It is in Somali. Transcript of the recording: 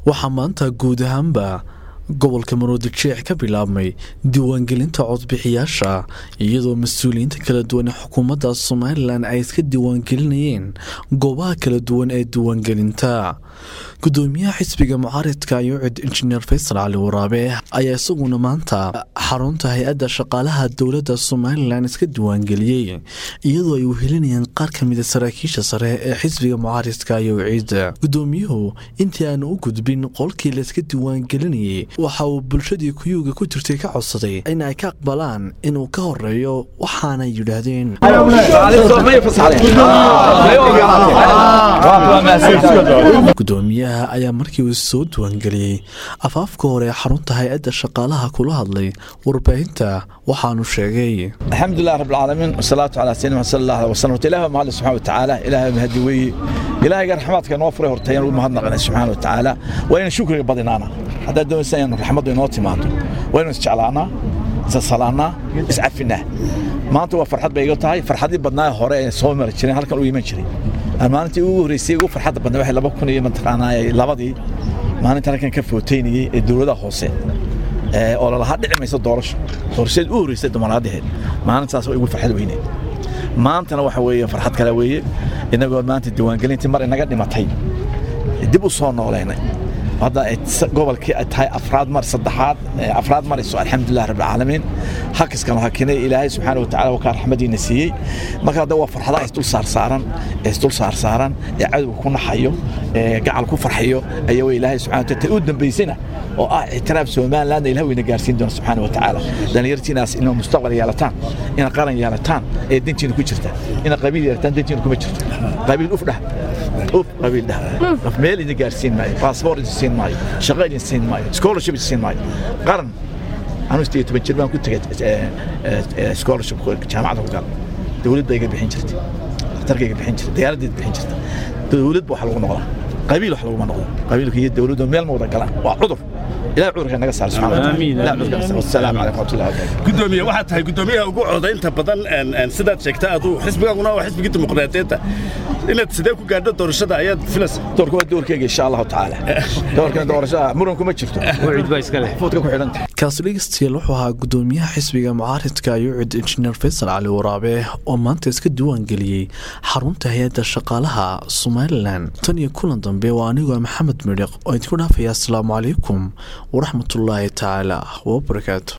waxaa maanta guud ahaanba gobolka maroodijeex ka bilaabmay diiwaangelinta codbixiyaasha iyadoo mas-uuliyiinta kala duwan ee xukuumadda somalilan ay iska diiwaangelinayeen goobaha kala duwan ee diiwaangelinta gudoomiyaha xisbiga mucaaridka yucid injineer faysal cali waraabe ayaa isaguna maanta xarunta hay-adda shaqaalaha dowladda somalilan iska diiwaangeliyey iyadoo ay wehelinayaan qaar ka mida saraakiisha sare ee xisbiga mucaaridka yucid gudoomiyuhu intii aanu u gudbin qolkii layska diiwaangelinayay waxa uu bulshadii kuyuuga ku jirtay ka codsaday in ay ka aqbalaan inuu ka horeeyo waxaanay yidhaahdeen gudoomiyaha ayaa markii uu soo diiwaangeliyey afaafka hore xarunta hay-adda shaqaalaha kula hadlay warbaahinta waxaanu sheegay alxamdulilah rabbilcaalamiin wasalaatu calaa sayidina maxamed sal allah alih wasalam horta ilahi mahadle subxana watacaala ilaahay mahadi weeye ilaahayga raxmaadka inoo furay horta ayaan ugu mahadnaqanay subxaana watacaala waa inaan shukriga badinaana haddaad doonaysa inaan raxmaddu inoo timaado waa inaan isjeclaanaa isasalaannaa iscafinaa maanta waa farxad bay iga tahay farxadii badnaa hore ee soo mari jireen halkan u iman jiray maalintii ugu horreysay ugu farxadda badnaa waxay laba kun iyo mataqaanaa labadii maalinta halkan ka footeynayey ee dowladaha hoose oo lalahaa dhici mayso doorasho doorashadeed u horreysay dumaraadaheed maalintaas waa igu farxad weyneed maantana waxa weeye farxad kale weeye innagoo maanta diiwaangelintii mar inaga dhimatay dib u soo noolaynay hadda gobolkii ay tahay afraad mar saddexaad afraad marayso alxamdulilah rabbilcaalamiin hakiskan hakinay ilaahay subxaana watacaala wakaa raxmadiina siiyey marka hadda waa farxadaha isdul saarsaaran ee isdul saarsaaran ee cadowga ku naxayo ee gacal ku farxayo ayaa way ilaahay subxana wataala u dambaysana oo ah ictiraaf somalilandna ilah weyna gaarsiin doona subxaana watacaala dhallinyartiinaas inaa mustaqbal yeelataan ina qaran yeelataan ee dantiina ku jirta ina qabiil yeelataan dantiina kuma jirto qabiil uf dhah uf qabiil dhah meel idin gaarsiin maayo baasboor idin siin maayo shaqo idin siin maayo scholarship idin siin maayo qaran anuu sideed toban jir baan ku tegay scholarship jaamacada ku gal dowlad baa iga bixin jirtay dhakhtarka iga bixin jirtay diyaaraddeed bixin jirtay dowlad ba wax lagu noqdaa qabiil wax laguma noqdo qabiilka iyo dowladdu meel ma wada galaan waa cudur ilahay cudurka naga saar subxaana gudoomiye waxaad tahay gudoomiyaha ugu codaynta badan sidaad sheegta aduu xisbigaaguna waa xisbigii dimuqraadiyeedda inaad sidee ku gaadho doorashada ayaad filaysa doorka waa doorkeyga insha allahu tacaala doorkana doorashada muran kuma jirto fuudka ku xidhanta kaasi dhegeystayaal wuxuu ahaa gudoomiyaha xisbiga mucaaridka yucid injineer faysal cali waraabe oo maanta iska diiwaangeliyey xarunta hay-adda shaqaalaha somalilan tan iyo kulan dambe waa anigoo maxamed midhiq oo idinku dhaafaya asalaamu calaykum waraxmatullaahi tacaala wabarakaatu